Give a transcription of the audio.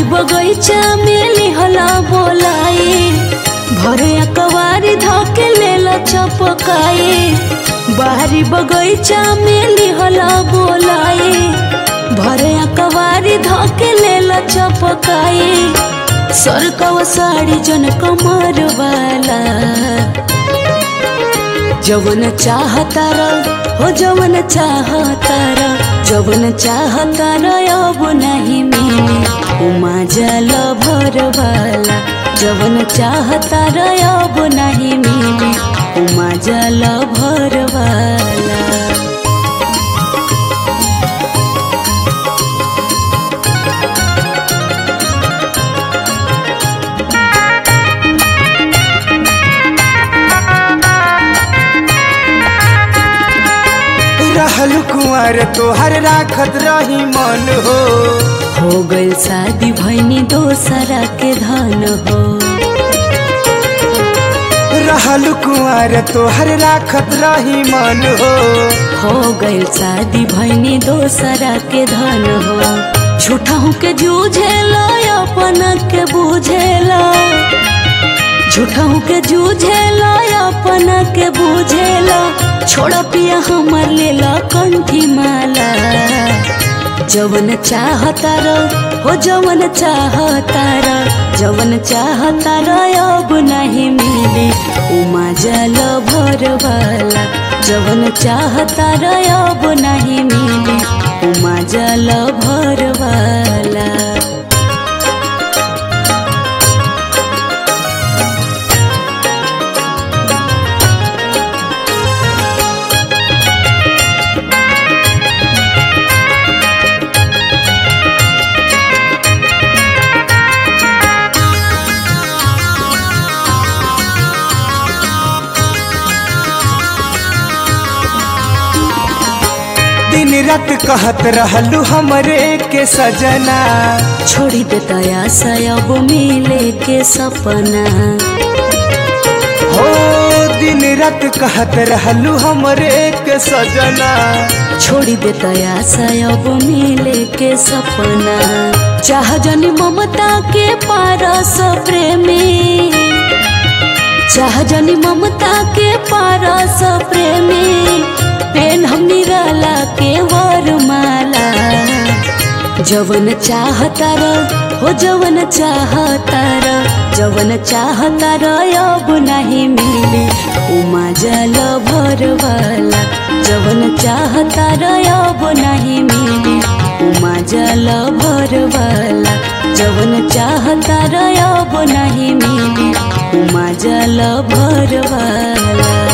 बगैचा में लिहला बोलाई भरे अकवारी धके लेला चपकाई बाहरी बगैचा में लिहला बोलाई भरे अकवारी धके लेला चपकाई सरकवा साड़ी जन कमर वाला जवन चाहतारा हो जवन चाहतारा जवन चाहतारा अब नहीं मिले उमा जल भरवाला जवन चाहतारा अब नहीं मिले उमा जल भरवाला रहल कुंवर तोहर राखत रही मन हो हो गइल शादी भैनी दोसरा के धन हो रहल कुंवर तोहर राखत रही मन हो हो गइल शादी भैनी दोसरा के धन हो झूठा के जूझेला अपन के बुझेला झूठा के जूझेला अपन के बुझेला छोड़ पिया हमर लेला कंठी माला जवन चाहतार हो जवन चाहतार जवन चाहतार अब नहीं मिले उमा जल भरवाला जवन चाहतार अब नहीं मिले उमा जल भरवाला दिन रात कहत रहलू हमरे के सजना छोड़ी देता आशा अब मिले के सपना हो दिन रात कहत रहलू हमरे के सजना छोड़ी देता आशा अब मिले के सपना चाह जनी ममता के पारस प्रेमी चाह जनी ममता के पारस प्रेमी पेन हम निराला के वरमाला जवन चाहतार हो जवन चाहतार जवन चाहतार अब नहीं मिले उमा जल भरवाला जवन चाहतार अब नहीं मिले उमा जल भरवाला जवन चाहतार अब नहीं मिले उमा जल भरवाला